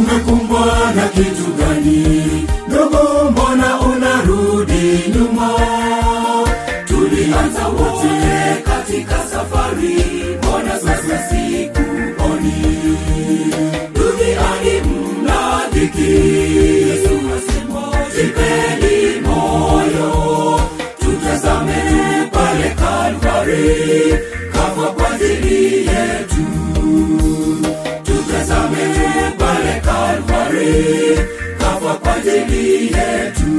umekumbwa na kitu gani ndogo mbona unarudi nyuma tulianza wote katika safari mbona sasa sikuoni duniani mna dhiki yesu asema jipeni moyo tutazame tu pale kalvari kafa kwa ajili yetu tutazame tu pale kalvari kafa kwa ajili yetu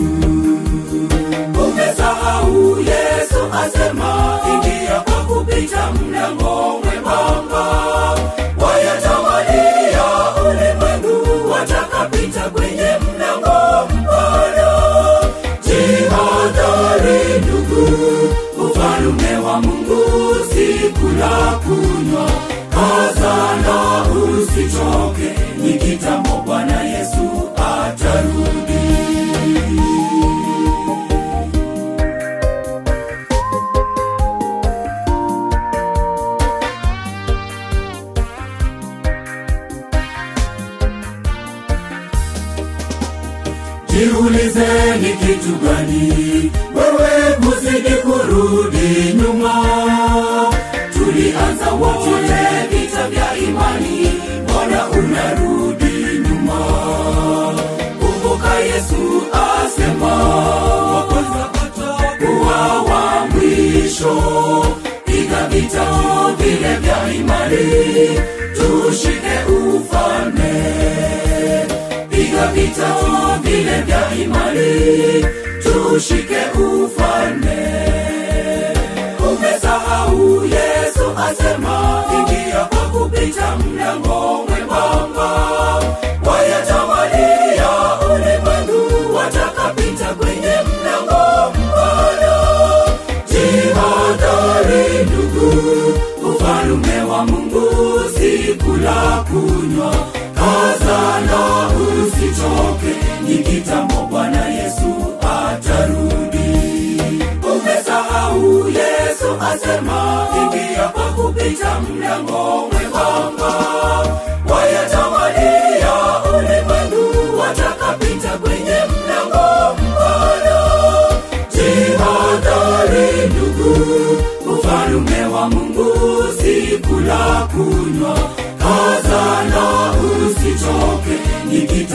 umesahau yesu asema ingia kwa kupita mlango mwembamba wayatawalia ulimwengu watakapita kwenye mlango mpana jihadhari ndugu ufalume wa mungu sikula kunywa kazana usichoke ni kitambo bwana yesu atarudi jiulize ni kitu gani wewe kuzidi kurudi nyuma tulianza wote vita vya imani mbona unarudi nyuma kumbuka yesu asema wa kwanza kuwa wa mwisho piga vita tu vile vya imani tushike ufalme piga vita tu vile vya imani tushike ufalme umesahau yesu asema ingia kwa kupita mlango mwembamba wayatawalia ulimwengu watakapita kwenye mlango mpana jihadhari ndugu ufalume wa mungu sikula kunywa kazana usichoke ni kitambo bwana yesu atarudi umesahau yesu asema ingia kwa kupita mlango mwembamba wayatawalia ulimwengu watakapita kwenye mlango mpana jihadhari ndugu ufalume wa mungu sikula kunywa kazana usichoke ni